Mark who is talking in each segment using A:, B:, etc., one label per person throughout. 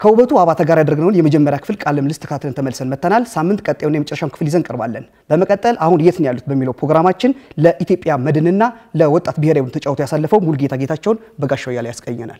A: ከውበቱ አባተ ጋር ያደረግነውን የመጀመሪያ ክፍል ቃለ ምልልስ ተካትለን ተመልሰን መጥተናል። ሳምንት ቀጣዩን የመጨረሻውን ክፍል ይዘን ቀርባለን። በመቀጠል አሁን የት ነው ያሉት በሚለው ፕሮግራማችን ለኢትዮጵያ መድንና ለወጣት ብሔራዊ ቡድን ተጫውቶ ያሳለፈው ሙሉጌታ ጌታቸውን በጋሻው እያለ ያስቀኘናል።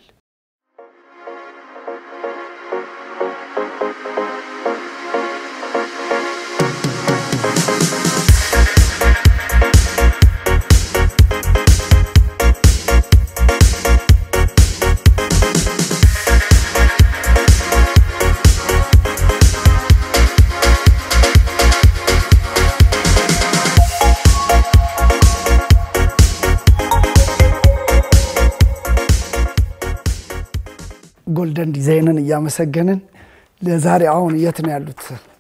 B: ጎልደን ዲዛይንን እያመሰገንን ለዛሬ አሁን የት ነው ያሉት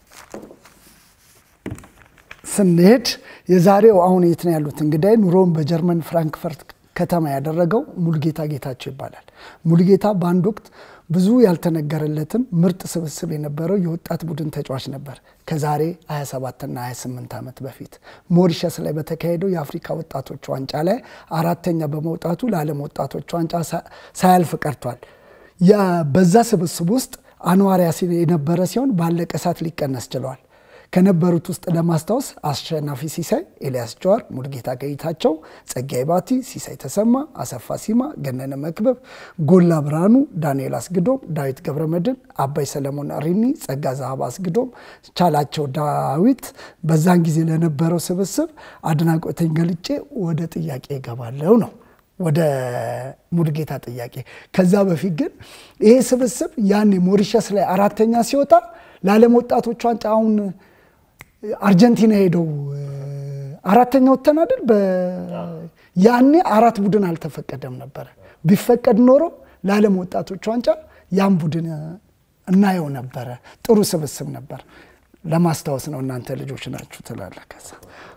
B: ስንሄድ የዛሬው አሁን የት ነው ያሉት እንግዳይ ኑሮውን በጀርመን ፍራንክፈርት ከተማ ያደረገው ሙሉጌታ ጌታቸው ይባላል። ሙሉጌታ በአንድ ወቅት ብዙ ያልተነገረለትን ምርጥ ስብስብ የነበረው የወጣት ቡድን ተጫዋች ነበር። ከዛሬ 27ና 28 ዓመት በፊት ሞሪሸስ ላይ በተካሄደው የአፍሪካ ወጣቶች ዋንጫ ላይ አራተኛ በመውጣቱ ለዓለም ወጣቶች ዋንጫ ሳያልፍ ቀርቷል። በዛ ስብስብ ውስጥ አንዋር ያሲን የነበረ ሲሆን ባለቀ ሰዓት ሊቀነስ ችለዋል። ከነበሩት ውስጥ ለማስታወስ አሸናፊ ሲሳይ፣ ኤልያስ ጀዋር፣ ሙሉጌታ ጌታቸው፣ ጸጋይ ባቲ፣ ሲሳይ ተሰማ፣ አሰፋ ሲማ፣ ገነነ መክበብ፣ ጎላ ብርሃኑ፣ ዳንኤል አስግዶም፣ ዳዊት ገብረመድን፣ አባይ ሰለሞን ሪኒ፣ ጸጋ ዛሃብ አስግዶም፣ ቻላቸው ዳዊት በዛን ጊዜ ለነበረው ስብስብ አድናቆቴን ገልጬ ወደ ጥያቄ ይገባለው ነው ወደ ሙሉጌታ ጥያቄ። ከዛ በፊት ግን ይሄ ስብስብ ያኔ ሞሪሸስ ላይ አራተኛ ሲወጣ ለዓለም ወጣቶች ዋንጫ አሁን አርጀንቲና ሄደው አራተኛ ወጥተን አይደል? ያኔ አራት ቡድን አልተፈቀደም ነበረ። ቢፈቀድ ኖሮ ለዓለም ወጣቶች ዋንጫ ያን ቡድን እናየው ነበረ። ጥሩ ስብስብ ነበር። ለማስታወስ ነው። እናንተ ልጆች ናችሁ ትላለ ከዛ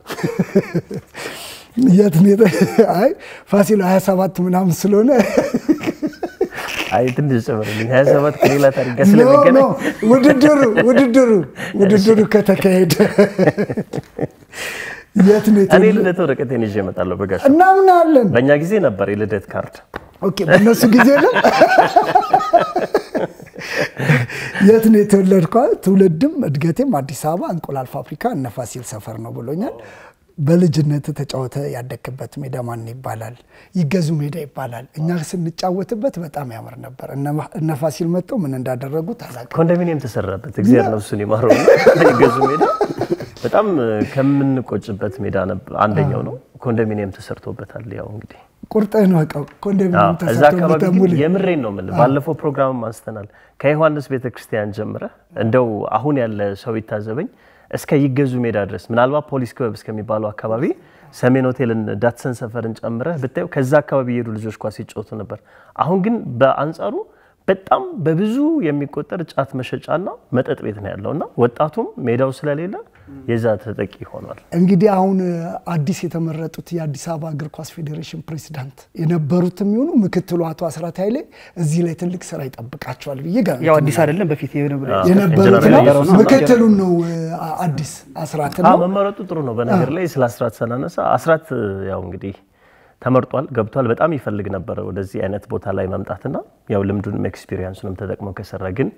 B: የት አይ ፋሲል 27 ምናምን ስለሆነ
C: አይ ትንሽ ጨምርልኝ። 27 ከሌላ ታሪክ ጋር ስለሚገናኝ
B: ውድድሩ ውድድሩ ውድድሩ ከተካሄደ የት ነው
C: እኔ ልደት ወረቀቴን ይዤ እመጣለሁ። በጋሽ
B: እናምናለን።
C: በእኛ ጊዜ ነበር የልደት ካርድ።
B: ኦኬ፣ በእነሱ ጊዜ ነው። የት ነው የተወለድከው? ትውልድም እድገቴም አዲስ አበባ እንቁላል ፋብሪካ እነ ፋሲል ሰፈር ነው ብሎኛል። በልጅነት ተጫወተ ያደግክበት ሜዳ ማን ይባላል? ይገዙ ሜዳ ይባላል። እኛ ስንጫወትበት በጣም ያምር ነበር። እነ ፋሲል መጥተው ምን እንዳደረጉት አላውቅም።
C: ኮንዶሚኒየም ተሰራበት። እግዚአብሔር ነፍሱን ይማረው። ይገዙ ሜዳ በጣም ከምንቆጭበት ሜዳ አንደኛው ነው። ኮንዶሚኒየም ተሰርቶበታል። ያው እንግዲህ
B: ቁርጥህን ወቀው ኮንዶሚኒየም
C: እዛ አካባቢ ግን የምሬን ነው የምልህ። ባለፈው ፕሮግራምም አንስተናል። ከዮሐንስ ቤተክርስቲያን ጀምረ እንደው አሁን ያለ ሰው ይታዘበኝ እስከ ይገዙ ሜዳ ድረስ ምናልባት ፖሊስ ክበብ እስከሚባለው አካባቢ ሰሜን ሆቴልን ዳትሰን ሰፈርን ጨምረህ ብታየው ከዛ አካባቢ የሄዱ ልጆች ኳስ ሲጫወቱ ነበር። አሁን ግን በአንጻሩ በጣም በብዙ የሚቆጠር ጫት መሸጫና መጠጥ ቤት ነው ያለው እና ወጣቱም ሜዳው ስለሌለ የዛ ተጠቂ ሆኗል።
B: እንግዲህ አሁን አዲስ የተመረጡት የአዲስ አበባ እግር ኳስ ፌዴሬሽን ፕሬዚዳንት የነበሩት የሚሆኑ ምክትሉ አቶ አስራት ኃይሌ እዚህ ላይ ትልቅ ስራ ይጠብቃቸዋል ብዬ ጋር
A: ያው አዲስ አይደለም በፊት
B: የነበሩት ነው። ምክትሉን ነው አዲስ አስራት ነው
C: መመረጡ ጥሩ ነው። በነገር ላይ ስለ አስራት ስናነሳ አስራት ያው እንግዲህ ተመርጧል፣ ገብቷል። በጣም ይፈልግ ነበረ ወደዚህ አይነት ቦታ ላይ መምጣትና ያው ልምዱንም ኤክስፒሪየንሱንም ተጠቅሞ ከሰራ ግን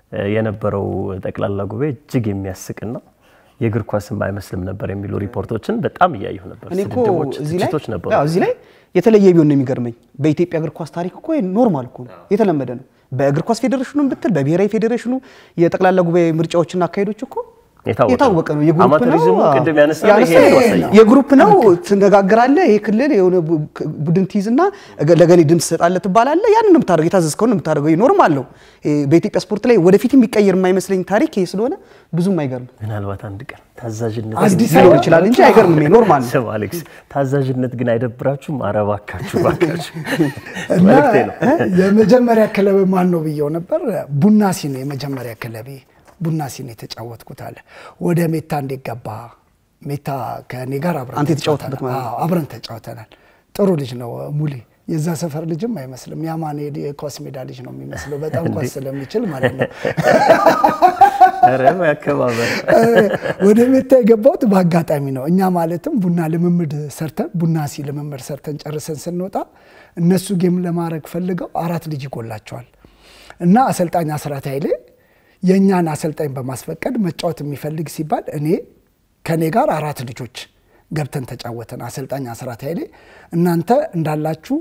C: የነበረው ጠቅላላ ጉባኤ እጅግ የሚያስቅና የእግር ኳስም አይመስልም ነበር የሚሉ ሪፖርቶችን በጣም እያየሁ ነበር።
A: እኔ እኮ
C: ስድቦች፣
A: እዚህ ላይ
C: ትችቶች ነበሩ።
A: አዎ፣ እዚህ ላይ የተለየ ቢሆን ነው የሚገርመኝ። በኢትዮጵያ እግር ኳስ ታሪክ እኮ ኖርማል እኮ ነው፣ የተለመደ ነው። በእግር ኳስ ፌዴሬሽኑም ብትል በብሔራዊ ፌዴሬሽኑ የጠቅላላ ጉባኤ ምርጫዎችና አካሄዶች እኮ የታወቀ ነው። የግሩፕ ነው
C: አማተሪዝሙ ቅድም ያነሳነው
A: ያነሳ
C: ይሄ ነው ያሳየው።
A: የግሩፕ ነው። ትነጋግራለህ። ይሄ ክልል የሆነ ቡ- ቡድን ትይዝና እገ- ለገሌ ድምፅ ትሰጣለህ ትባላለህ። ያንን ነው የምታደርገው። የታዘዝከውን ነው የምታደርገው። ኖርማል ነው። ይሄ በኢትዮጵያ ስፖርት ላይ ወደፊት የሚቀየር የማይመስለኝ ታሪክ ይሄ ስለሆነ ብዙም አይገርም።
C: ምናልባት አንድ ቀን ታዛዥነት
B: አዲስ
A: ሊኖር
B: አበባ
A: ይችላል እንጂ አይገርምም። ይሄ ኖርማል ነው።
C: ስም አሌክስ፣ ታዛዥነት ግን አይደብራችሁም? ኧረ እባካችሁ እባካችሁ
B: እና
C: መልእክቴ ነው።
B: የመጀመሪያ ክለብ ማን ነው ብየው ነበር። ቡና ሲን የመጀመሪያ ክለቤ ቡና ሲን የተጫወትኩት አለ። ወደ ሜታ እንዴት ገባ? ሜታ ከኔ ጋር አብረን
A: አንተ የተጫወትበት
B: ተጫውተናል።
A: ማለት ነው።
B: አዎ፣ አብረን ተጫውተናል። ጥሩ ልጅ ነው ሙሌ። የዛ ሰፈር ልጅም አይመስልም። ያማኔ የኳስ ሜዳ ልጅ ነው የሚመስለው። በጣም ኳስ ስለሚችል ማለት ነው።
C: ኧረ ያከባበር
B: ወደ ሜታ የገባሁት በአጋጣሚ ነው። እኛ ማለትም ቡና ልምምድ ሰርተን ቡና ሲ ልምምድ ሰርተን ጨርሰን ስንወጣ እነሱ ጌም ለማድረግ ፈልገው አራት ልጅ ይጎላቸዋል። እና አሰልጣኝ አስራት ኃይሌ የእኛን አሰልጣኝ በማስፈቀድ መጫወት የሚፈልግ ሲባል እኔ ከእኔ ጋር አራት ልጆች ገብተን ተጫወተን። አሰልጣኝ አስራት ኃይሌ እናንተ እንዳላችሁ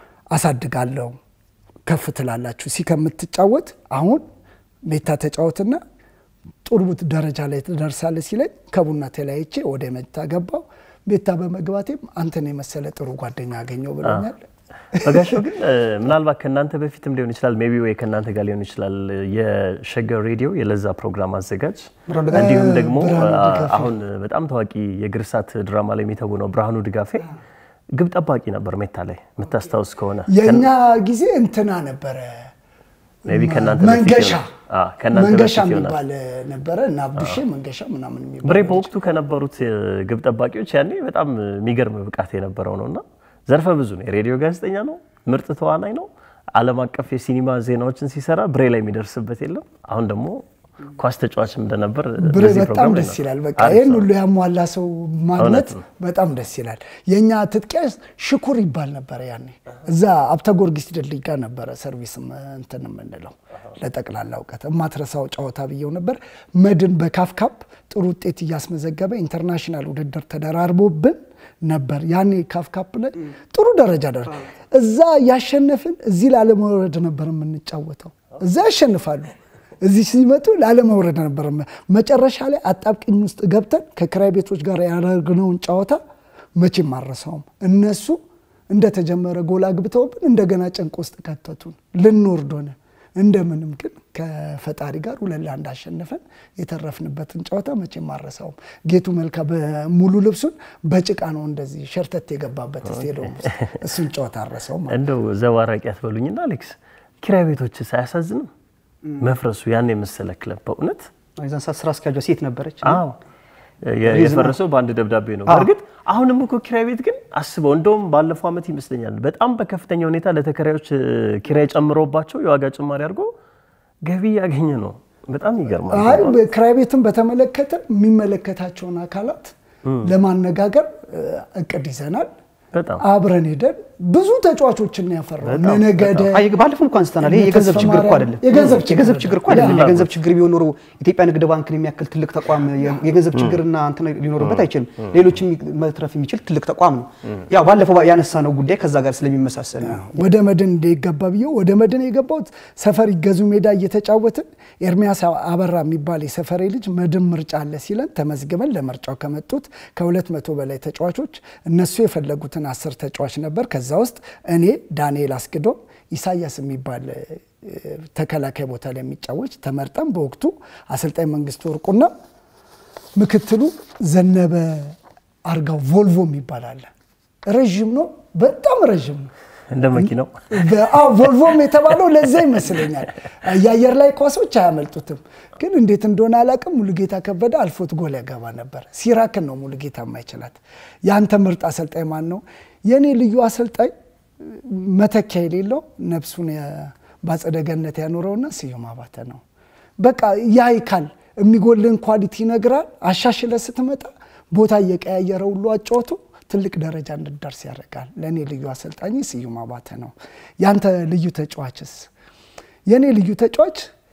B: አሳድጋለሁ ከፍ ትላላችሁ ሲ ከምትጫወት አሁን ቤታ ተጫወትና ጥሩ ደረጃ ላይ ትደርሳለህ ሲለኝ ከቡና ተለያይቼ ወደ መታ ገባው። ቤታ በመግባቴም አንተን የመሰለ ጥሩ ጓደኛ አገኘው ብሎኛል።
C: በጋሻው ግን ምናልባት ከእናንተ በፊትም ሊሆን ይችላል፣ ሜይ ቢ ወይ ከእናንተ ጋር ሊሆን ይችላል። የሸገር ሬዲዮ የለዛ ፕሮግራም አዘጋጅ እንዲሁም ደግሞ አሁን በጣም ታዋቂ የግርሳት ድራማ ላይ የሚተውነው ብርሃኑ ድጋፌ ግብ ጠባቂ ነበር ሜታ ላይ የምታስታውስ ከሆነ
B: የእኛ ጊዜ እንትና ነበረ
C: ሜይ ቢ ከእናንተ በፊት
B: መንገሻ
C: ይሆናል። አዎ፣ ከእናንተ
B: መንገሻ
C: በፊት ይሆናል።
B: የሚባል ነበረ እና አብዱሼ መንገሻ ምናምን የሚባል
C: ብሬ በወቅቱ ከነበሩት ግብ ጠባቂዎች ያኔ በጣም የሚገርም ብቃት የነበረው ነው እና ዘርፈ ብዙ ነው። የሬዲዮ ጋዜጠኛ ነው፣ ምርጥ ተዋናይ ነው። ዓለም አቀፍ የሲኒማ ዜናዎችን ሲሰራ ብሬ ላይ የሚደርስበት የለም። አሁን ደግሞ ኳስ ተጫዋችም እንደነበር
B: ብሬ
C: በዚህ
B: በጣም
C: ፕሮግራም ላይ
B: ደስ
C: ነው።
B: ይላል። በቃ
C: አሪፍ
B: ይህን
C: ሰው
B: ሁሉ ያሟላ ሰው ማግኘት
C: እውነት ነው።
B: በጣም ደስ ይላል። የእኛ ትጥቂያስ ሽኩር ይባል ነበረ ያኔ እዛ አብተ ጊዮርጊስ ድልድይ ጋር ነበረ ሰርቪስ እንትን የምንለው ለጠቅላላ እውቀት የማትረሳው ጨዋታ ብየው ነበር። መድን በካፍካፕ ጥሩ ውጤት እያስመዘገበ ኢንተርናሽናል ውድድር ተደራርቦብን ነበር። ያኔ ካፍካፕ ላይ ጥሩ ደረጃ ደረ እዛ ያሸነፍን እዚህ ላለመውረድ ነበር የምንጫወተው። እዛ ያሸንፋሉ እዚህ ሲመጡ ላለመውረድ ነበር። መጨረሻ ላይ አጣብቅኝ ውስጥ ገብተን ከክራይ ቤቶች ጋር ያደረግነውን ጨዋታ መቼም አልረሳውም። እነሱ እንደተጀመረ ጎል አግብተውብን እንደገና ጭንቅ ውስጥ ከተቱን፣ ልንወርድ ሆነ። እንደምንም ግን ከፈጣሪ ጋር ሁለት ለአንድ አሸንፈን የተረፍንበትን ጨዋታ መቼም አልረሳውም። ጌቱ መልካ በሙሉ ልብሱን በጭቃ ነው እንደዚህ ሸርተት የገባበት ስቴዲየም ውስጥ እሱን ጨዋታ አልረሳውም።
C: እንደው ዘባራቂ አትበሉኝና አሌክስ ኪራይ ቤቶችስ አያሳዝንም? መፍረሱ ያን የመሰለ ክለብ በእውነት
A: የዛን ሰዓት ስራ አስኪያጇ ሴት ነበረች።
C: አዎ የ- የፈረሰው በአንድ ደብዳቤ ነው። በእርግጥ አሁንም እኮ ኪራይ ቤት ግን አስበው፣ እንደውም ባለፈው ዓመት ይመስለኛል በጣም በከፍተኛ ሁኔታ ለተከራዮች እ, ኪራይ ጨምሮባቸው የዋጋ ጭማሪ አድርጎ ገቢ እያገኘ ነው። በጣም ይገርማል።
B: አይ ክራይ ቤትን በተመለከተ የሚመለከታቸውን አካላት ለማነጋገር እ, እቅድ ይዘናል።
C: በጣም
B: አብረን ሄደን ብዙ ተጫዋቾችን ነው ያፈራው። እነ ነገደ
A: አይ ባለፈው እንኳን አንስተናል። ይሄ የገንዘብ
B: ተስፋ
A: ችግር እኮ
B: ማርያም-
A: አይደለም።
B: የገንዘብ ችግር
A: የገንዘብ ችግር እኮ አይደለም።
C: ፍላጎት።
A: የገንዘብ ችግር ቢሆን ኖሮ ኢትዮጵያ ንግድ ባንክን የሚያክል ትልቅ ተቋም የ- የገንዘብ ችግርና እንትን ሊኖርበት አይችልም። ሌሎችም መትረፍ የሚችል ትልቅ ተቋም ነው። ያው ባለፈው ያነሳነው ጉዳይ ከዛ ጋር ስለሚመሳሰል ነው።
B: ወደ መድን እንደገባ ብዬው ወደ መድን የገባሁት ሰፈር ይገዙ ሜዳ እየተጫወትን ኤርሚያስ አበራ የሚባል የሰፈሬ ልጅ መድን ምርጫ አለ ሲለን ተመዝግበን ለምርጫው ከመጡት ከሁለት መቶ በላይ ተጫዋቾች እነሱ የፈለጉትን አስር ተጫዋች ነበር። ከዛ ውስጥ እኔ ዳንኤል አስግዶም ኢሳያስ የሚባል እ፣ ተከላካይ ቦታ ላይ የሚጫወች ተመርጠን በወቅቱ አሰልጣኝ መንግስቱ ወርቁና ምክትሉ ዘነበ አርጋው ቮልቮ የሚባል አለ። ረዥም ነው፣ በጣም ረዥም ነው።
C: እንደ መኪናው
B: በአዎ ቮልቮም የተባለው ለዛ ይመስለኛል። የአየር ላይ ኳሶች አያመልጡትም። ግን እንዴት እንደሆነ አላውቅም። ሙሉጌታ ከበደ አልፎት ጎል ያገባ ነበር። ሲራክን ነው ሙሉጌታ የማይችላት። የአንተ ምርጥ አሰልጣኝ ማን ነው? የእኔ ልዩ አሰልጣኝ መተኪያ የሌለው ነፍሱን በአጸደ ገነት ያኖረውና ስዩም አባተ ነው። በቃ ያይካል የሚጎልን ኳሊቲ ይነግራል። አሻሽለ ስትመጣ ቦታ እየቀያየረ ሁሉ አጫወቱ ትልቅ ደረጃ እንድደርስ ያደርጋል። ለእኔ ልዩ አሰልጣኝ ስዩም አባተ ነው። ያንተ ልዩ ተጫዋችስ? የእኔ ልዩ ተጫዋች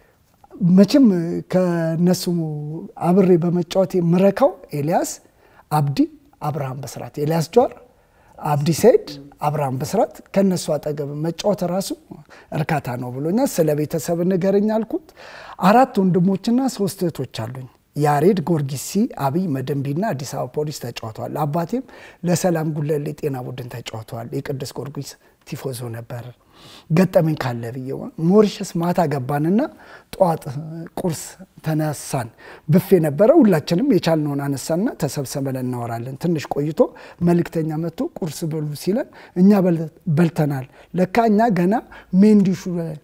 B: መቼም ከነሱ አብሬ በመጫወት የምረካው ኤልያስ አብዲ፣ አብርሃም በስራት፣ ኤልያስ ጀዋር፣ አብዲ ሰይድ፣ አብርሃም በስራት ከነሱ አጠገብ መጫወት ራሱ እርካታ ነው ብሎኛል። ስለ ቤተሰብ ንገረኝ አልኩት። አራት ወንድሞችና ሶስት እህቶች አሉኝ። ያሬድ ጎርጊሲ፣ አብይ መደንቢና አዲስ አበባ ፖሊስ ተጫውተዋል። አባቴም ለሰላም ጉለሌ ጤና ቡድን ተጫውተዋል። የቅዱስ ጊዮርጊስ ቲፎዞ ነበር። ገጠመኝ ካለ ብዬው ሞሪሸስ ማታ ገባንና ጠዋት ቁርስ ተነሳን። ብፌ ነበረ። ሁላችንም የቻልነውን አነሳና ተሰብሰበን እናወራለን። ትንሽ ቆይቶ መልእክተኛ መጥቶ ቁርስ በሉ ሲለን እኛ በልተናል። ለካ እኛ ገና ሜንዲሹ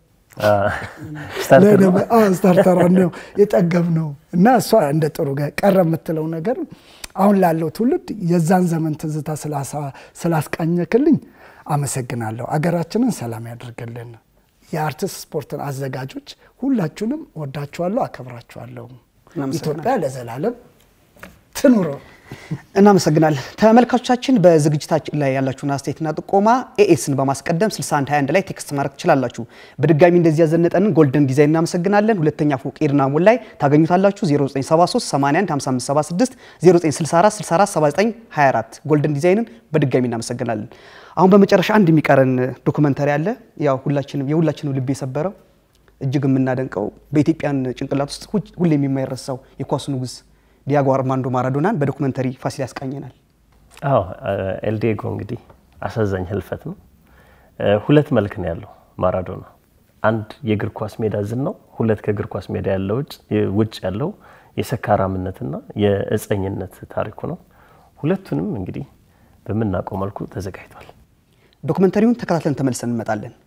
B: ስታርተራ ነው የጠገብ ነው እና እሷ እንደ ጥሩ ቀረ የምትለው ነገር አሁን ላለው ትውልድ የዛን ዘመን ትዝታ ስላስቃኘክልኝ አመሰግናለሁ። አገራችንን ሰላም ያደርግልን። የአርቲስት ስፖርትን አዘጋጆች ሁላችሁንም ወዳችኋለሁ፣ አከብራችኋለሁ። ኢትዮጵያ ለዘላለም ትኑረው።
A: እናመሰግናለን ተመልካቾቻችን። በዝግጅታችን ላይ ያላችሁን አስተያየትና ጥቆማ ኤኤስን በማስቀደም 6121 ላይ ቴክስት ማድረግ ትችላላችሁ። በድጋሚ እንደዚህ ያዘነጠንን ጎልደን ዲዛይን እናመሰግናለን። ሁለተኛ ፎቅ ኤድና ሞል ላይ ታገኙታላችሁ። 0973 81 5576 0964 64 79 24 ጎልደን ዲዛይንን በድጋሚ እናመሰግናለን። አሁን በመጨረሻ አንድ የሚቀረን ዶክመንተሪ አለ። ያው ሁላችንም የሁላችንም ልብ የሰበረው እጅግ የምናደንቀው በኢትዮጵያን ጭንቅላት ውስጥ ሁሌም የማይረሳው የኳሱ ንጉስ ዲያጎ አርማንዶ ማራዶናን በዶክመንተሪ ፋሲል ያስቃኘናል።
C: አዎ ኤልዲጎ እንግዲህ አሳዛኝ ህልፈት ነው። ሁለት መልክ ነው ያለው ማራዶና። አንድ የእግር ኳስ ሜዳ ዝን ነው። ሁለት ከእግር ኳስ ሜዳ ያለው ውጭ ያለው የሰካራምነትና የእፀኝነት ታሪኩ ነው። ሁለቱንም እንግዲህ በምናውቀው መልኩ ተዘጋጅቷል።
A: ዶክመንተሪውን ተከታትለን ተመልሰን እንመጣለን።